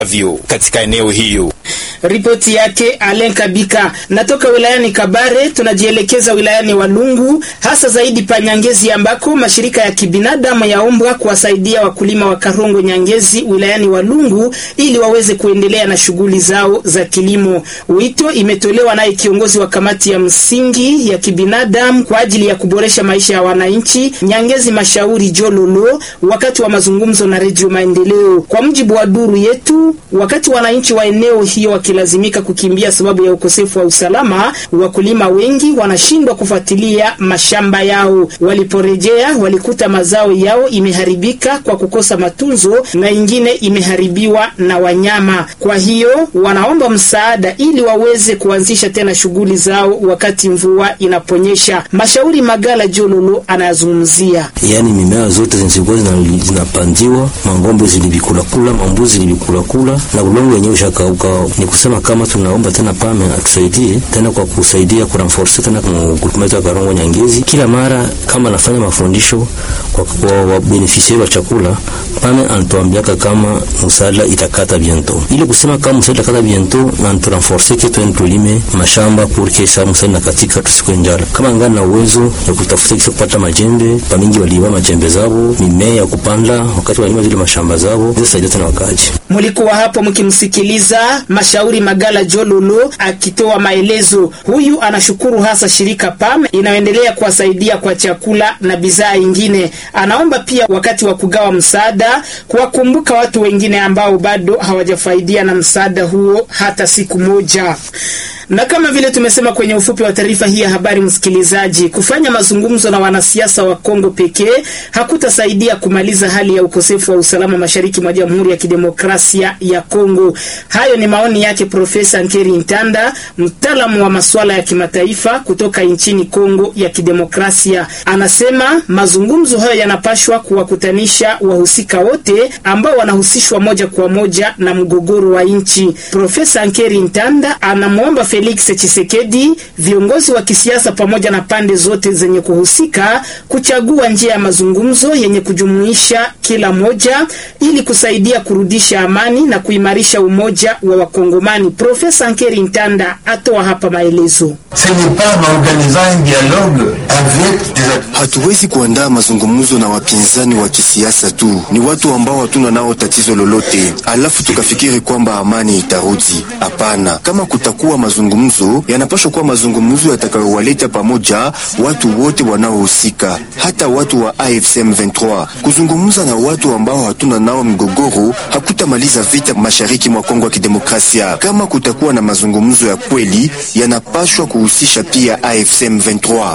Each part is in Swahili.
vyo katika eneo hiyo. Ripoti yake Alen Kabika. Natoka wilayani Kabare, tunajielekeza wilayani Walungu, hasa zaidi pa Nyangezi, ambako mashirika ya kibinadamu yaombwa kuwasaidia wakulima wa Karongo Nyangezi wilayani Walungu ili waweze kuendelea na shughuli zao za kilimo. Wito imetolewa naye kiongozi wa kamati ya msingi ya kibinadamu kwa ajili ya kuboresha maisha ya wananchi Nyangezi, Mashauri Jololo, wakati wa mazungumzo na Redio Maendeleo. Kwa mujibu wa duru yetu, wakati wananchi wa eneo hiyo wakilazimika kukimbia sababu ya ukosefu wa usalama, wakulima wengi wanashindwa kufuatilia mashamba yao. Waliporejea walikuta mazao yao imeharibika kwa kukosa matunzo na ingine imeharibiwa na wanyama. Kwa hiyo wanaomba msaada ili waweze kuanzisha tena shughuli zao wakati mvua inaponyesha. Mashauri Magala Jololo anayazungumzia. Yaani mimea zote zilikuwa zinapandiwa, mangombe zilivikulakula, mambuzi zilivikulakula na ulongo wenyewe ushakauka. Ni kusema kama tunaomba tena pame atusaidie tena kwa kusaidia kuranforce tena groupement ya Karongo Nyangezi, kila mara kama nafanya mafundisho kwa kwa wabenefisiari wa chakula, pame anatuambiaka kama msaada itakata biento, ili kusema kama msaada itakata biento na turanforce ke tuende tulime mashamba porque sa msaada katika tusikwe njala. Kama ngani na uwezo ya kutafuta kisa kupata majembe, pamingi waliwa majembe zao, mimea ya kupanda wakati walima zile mashamba zao, zisaidia tena wakaji. Mulikuwa hapo mkimsikiliza Mashauri Magala Jololo akitoa maelezo. Huyu anashukuru hasa shirika PAM inayoendelea kuwasaidia kwa chakula na bidhaa ingine. Anaomba pia wakati wa kugawa msaada kuwakumbuka watu wengine ambao bado hawajafaidia na msaada huo hata siku moja na kama vile tumesema kwenye ufupi wa taarifa hii ya habari, msikilizaji, kufanya mazungumzo na wanasiasa wa Kongo pekee hakutasaidia kumaliza hali ya ukosefu wa usalama mashariki mwa Jamhuri ya Kidemokrasia ya Kongo. Hayo ni maoni yake Profesa Nkeri Ntanda, mtaalamu wa masuala ya kimataifa kutoka nchini Kongo ya Kidemokrasia. Anasema mazungumzo hayo yanapashwa kuwakutanisha wahusika wote ambao wanahusishwa moja kwa moja na mgogoro wa nchi. Profesa Nkeri Ntanda anamwomba Felix Tshisekedi, viongozi wa kisiasa pamoja na pande zote zenye kuhusika kuchagua njia ya mazungumzo yenye kujumuisha kila moja ili kusaidia kurudisha amani na kuimarisha umoja wa Wakongomani. Profesa Nkeri Ntanda atoa hapa maelezo. Hatuwezi kuandaa mazungumzo na wapinzani wa kisiasa tu, ni watu ambao hatuna nao tatizo lolote, alafu tukafikiri kwamba amani itarudi. Hapana, kama kutakuwa mazungumzo, yanapaswa kuwa mazungumzo yatakayowaleta pamoja watu wote wanaohusika, hata watu wa AFC M23. Kuzungumza na watu ambao hatuna nao mgogoro hakutamaliza vita mashariki mwa Kongo ya Kidemokrasia. Kama kutakuwa na mazungumzo ya kweli, yanapaswa kuhusisha pia AFC M23.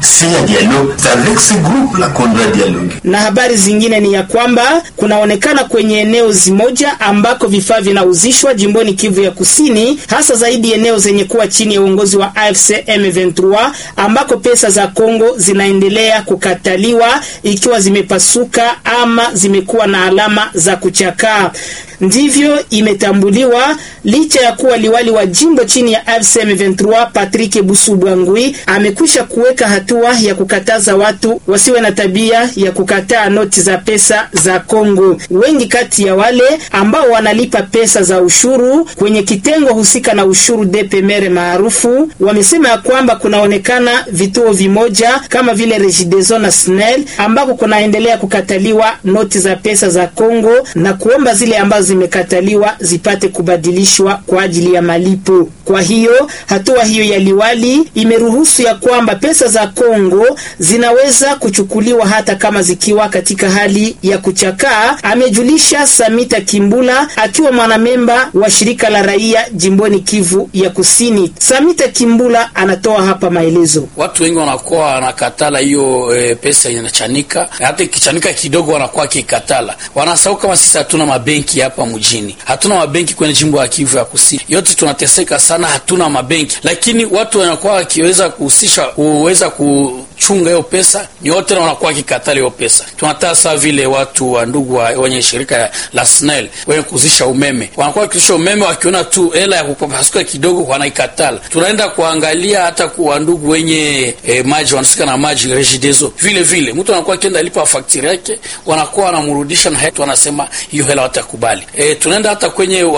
Na habari zingine ni ya kwamba kunaonekana kwenye eneo zimoja ambako vifaa vinauzishwa jimboni Kivu ya Kusini, hasa zaidi eneo zenye kuwa chini ya uongozi wa AFC M23 ambako pesa za Kongo zinaendelea kukataliwa ikiwa zimepasuka ama zimekuwa na alama za kuchakaa. Ndivyo imetambuliwa licha ya kuwa liwali wa jimbo chini ya AFC M23 Patrick Busubwangwi amekwisha kuweka hatua ya kukataza watu wasiwe na tabia ya kukataa noti za pesa za Kongo. Wengi kati ya wale ambao wanalipa pesa za ushuru kwenye kitengo husika na ushuru DPMR maarufu wamesema ya kwamba kunaonekana vituo vimoja kama vile Regideso na SNEL ambako kunaendelea kukataliwa noti za pesa za Kongo na kuomba zile ambazo zimekataliwa zipate kubadilishwa kwa ajili ya malipo. Kwa hiyo hatua hiyo ya liwali imeruhusu ya kwamba pesa za Kongo zinaweza kuchukuliwa hata kama zikiwa katika hali ya kuchakaa, amejulisha Samita Kimbula akiwa mwanamemba wa shirika la raia jimboni Kivu ya Kusini. Samita Kimbula anatoa hapa maelezo. Watu wengi wanakuwa wanakatala hiyo e, pesa inachanika, hata ikichanika kidogo wanakuwa kikatala, wanasahau kama sisi hatuna mabenki hapa mjini, hatuna mabenki kwenye jimbo ya Kivu ya Kusini yote tunateseka sana, hatuna mabenki, lakini watu wanakuwa wakiweza kuhusisha kuweza ku chunga hiyo pesa, ni wote na wanakuwa kikatala hiyo pesa. Tunataka saa vile watu wa ndugu wa, wenye shirika la SNEL wenye kuzisha umeme wanakuwa wakizisha umeme, wakiona tu hela ya kupapasuka kidogo wanaikatala. Tunaenda kuangalia hata kwa ndugu wenye eh, maji wanasika na maji Regideso, vile vile mtu anakuwa akienda lipa fakturi yake, wanakuwa wanamrudisha na hatu wanasema hiyo hela watakubali. Eh, tunaenda hata kwenye